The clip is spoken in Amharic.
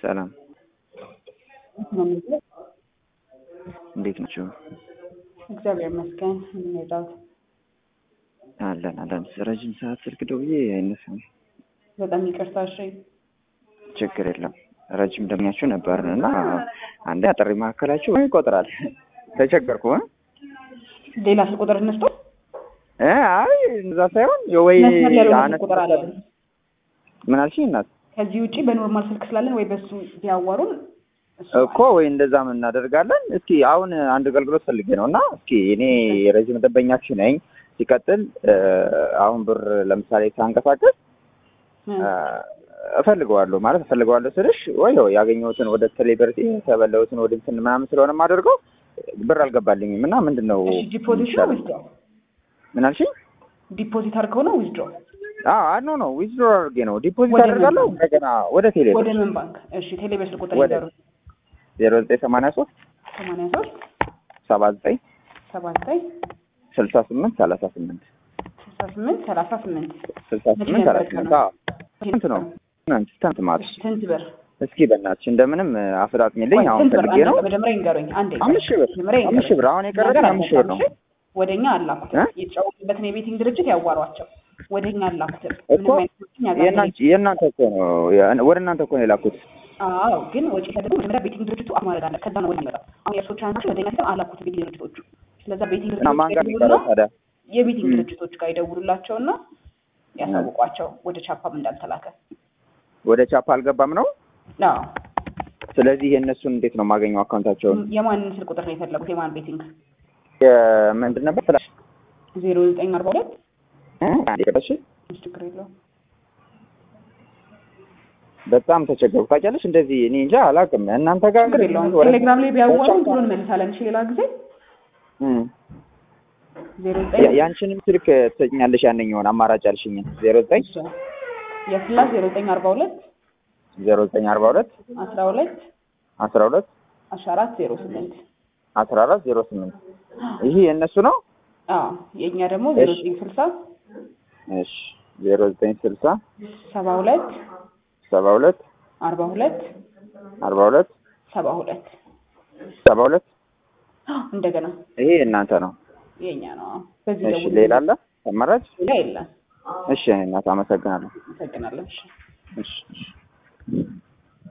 ሰላም እንዴት ናቸው? እግዚአብሔር ይመስገን። የምንሄዳው አለን አለን። ረጅም ሰዓት ስልክ ደውዬ አይነሳም። በጣም ይቅርታ። እሺ ችግር የለም። ረጅም ደምኛችሁ ነበርን እና አንዴ አጠሪ መካከላችሁ ይቆጥራል። ተቸገርኩ እ ሌላ ስልክ ቁጥር እንስቶ እ አይ እዛ ሳይሆን ወይ መስመር ያለው አነስ ስልክ ቁጥር አለን። ምን አልሽኝ እናት? ከዚህ ውጪ በኖርማል ስልክ ስላለን ወይ በሱ ቢያዋሩን እሱ እኮ ወይ እንደዛም እናደርጋለን። እስኪ አሁን አንድ አገልግሎት ፈልጌ ነው እና እስኪ እኔ የረጅም ደንበኛችሁ ነኝ። ሲቀጥል እ አሁን ብር ለምሳሌ ሳንቀሳቀስ እ እ እፈልገዋለሁ ማለት እፈልገዋለሁ ስልሽ ወይ ያገኘሁትን ወደ ቴሌብር የተበላሁትን ወደ እንትን ምናምን ስለሆነ የማደርገው ብር አልገባልኝም እና ምንድን ነው እሺ ዲፖዚት ነው ዊዝድሮ? ምን አልሽኝ? ዲፖዚት አድርገው ነው ዊዝድሮ? አዎ ኖ ኖ ዊዝድሮ አድርጌ ነው ዲፖዚት ወደ ምን አደርጋለሁ ባንክ? እንደገና ወደ ቴሌብር ወደ ምን ባንክ? እሺ ቴሌብር ስልክ ቁጥር ወደ- ይዘሩ ዜሮ ዘጠኝ ሰማንያ ሶስት 83 ሰባ ዘጠኝ 79 ስልሳ ስምንት ሰላሳ ስምንት 68 38 ስልሳ ስምንት ሰላሳ ስምንት አዎ ስንት ነው ትናንት ትናንት ማለት እሺ ስንት ብር? እስኪ በእናትሽ እንደምንም አፍጣጥሚልኝ ቆይ፣ አሁን ስንት ብር? ፈልጌ ነው አንዴ መጀመሪያ ይንገሩኝ። አንዴ አምስት ሺህ ብር መጀመሪያ አምስት ሺህ ብር አሁን የቀረኝ አምስት ሺህ ብር ነው ወደኛ አላኩት እ? የተጫወቱበትን የቤቲንግ ድርጅት ያዋሯቸው ወደኛ አላኩትም። እኮ ምንም አይነት ወጪ ያጋጥመኝ የእናንተ የእናንተ እኮ ነው ወደ እናንተ እኮ ነው የላኩት አዎ ግን ወጪ ተደርጎ መጀመሪያ ቤቲንግ ድርጅቱ አፍ ማድረግ አለ። ከዛ ነው ወደ የሚመጣው። አሁን የእርሶ ትራንዛክሽን ወደኛ ሲስተም አላኩት ቤቲንግ ድርጅቶቹ። ስለዛ ቤቲንግ እና ማን ጋር ነው ድርጅቶች የሚቀረው ታዲያ የቤቲንግ ም። ድርጅቶች ጋር ይደውሉላቸውና ያሳውቋቸው ወደ ቻፓም እንዳልተላከ። ወደ ቻፓ አልገባም ነው አዎ ስለዚህ የእነሱን እንዴት ነው የማገኘው አካውንታቸውን የማንን ስልክ ቁጥር ነው የፈለጉት? የማን ቤቲንግ? ምንድን ነበር ስላሽ ዜሮ ዘጠኝ አርባ ሁለት ቀረሽ ችግር የለውም በጣም ተቸገርኩ ታውቂያለሽ እንደዚህ እኔ እንጃ አላውቅም እናንተ ጋር ችግር የለውም። ወደ- ቴሌግራም ላይ ቢያዋሩን ቶሎ እንመልሳለን። እሺ ሌላ ጊዜ እም። ዜሮ ያ- ዘጠኝ ያንቺንም ስልክ ትሰጭኛለሽ ያንኛውን አማራጭ ያልሽኝን ዜሮ ዘጠኝ የፍላሽ ዜሮ ዘጠኝ አርባ ሁለት ዜሮ ዘጠኝ አርባ ሁለት አስራ ሁለት አስራ ሁለት አስራ አራት ዜሮ ስምንት አስራ አራት ዜሮ ስምንት ይሄ የእነሱ ነው አዎ የእኛ ደግሞ ዜሮ እሺ። ዘጠኝ ስልሳ እሺ ዜሮ ዘጠኝ ስልሳ ሰባ ሁለት ሰባ ሁለት አርባ ሁለት አርባ ሁለት ሰባ ሁለት ሰባ ሁለት እንደገና ይሄ የእናንተ ነው የእኛ ነው። አዎ። በዚህ እሺ ደውል። ሌላ አለ አማራጭ ሌላ የለም። እሺ እናት አመሰግናለሁ አመሰግናለሁ። እሺ። እሺ እሺ